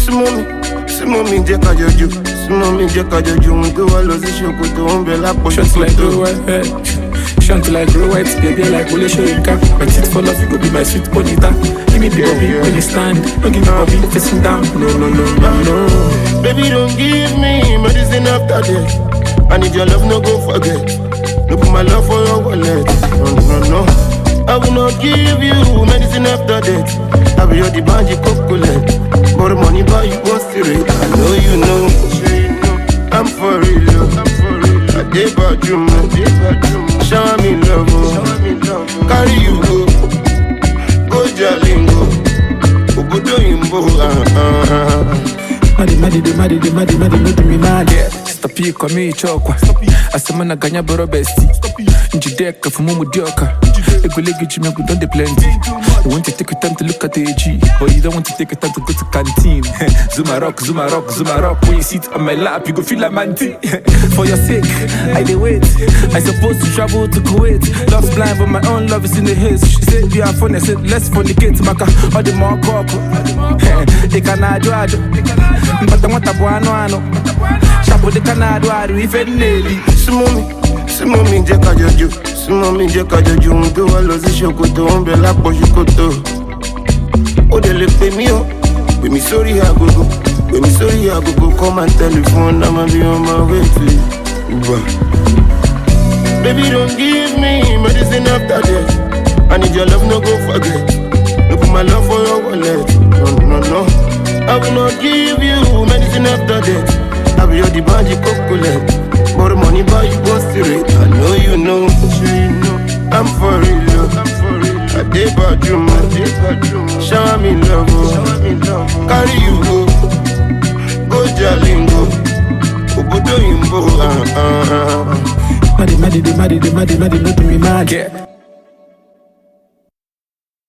súnmọ́ mi súnmọ́ mi jẹ́ ká jọjú súnmọ́ mi jẹ́ ká jọjú ohun tó wá lọ sí ṣòkòtò ó ń bẹ lápò Short like ṣòkòtò. grow white hair. Short like grow white, baby like Wole Soyinka. My teeth fall off, you go be my sweet bonita. Give me the bobby when you stand. Don't give me bobby facing down. No, no, no, no, no. Baby, don't give me medicine after death. I need your love, no go forget. No put my love for your wallet. No, no, no. I will not give you medicine after death. I be your dibanji cocolet. But money buy you one straight. I know you know. I'm for real. oh. I did about you, man. Shower me love, oh. Carry you go. Go Jalingo. Obodo Yimbo. Uh, uh, uh. Madi, madi, de, madi, de, madi, madi, no do me mad. Yeah. Stop here, come here, chokwa. Asema na ganya boro besti. Njideka fumu mudioka. Egolegi jime we don dey plenty. You want to take your time to look at the AG, but you don't want to take your time to go to canteen. Zuma rock, Zuma rock, Zuma rock. When you sit on my lap, you go feel like manti. For your sake, I dey wait. I supposed to travel to Kuwait. Love's blind, but my own love is in the haze. She said we are fun. I said let's fornicate. Maka, all the more couple. They can ajo ajo. But I want a buano ano. Chapo de canado adu ife neli. súnmọ́ mi súnmọ́ mi jẹ́ ká jọjú súnmọ́ mi jẹ́ ká jọjú ohun tó wá lọ sí ṣòkòtò ó ń bẹ lápò ṣòkòtò ó dẹ̀ lè pè mí o pè mí sórí agogo pè mí sórí agogo kọ́ máa tẹlifóònù náà máa bí wọ́n máa wéètì ìgbà. Baby don't give me medicine after death I need your love no go forget No put my love for your wallet No no no I will not give you medicine after death I be your dibanji cocolet But money buy you one straight I know you know I'm for real oh. I dey bad you man Shower me love oh. Carry you go Go Jalingo Obodo Yimbo uh, uh, uh. Madi, madi, de, madi, de, madi, madi, no do me mad. Yeah.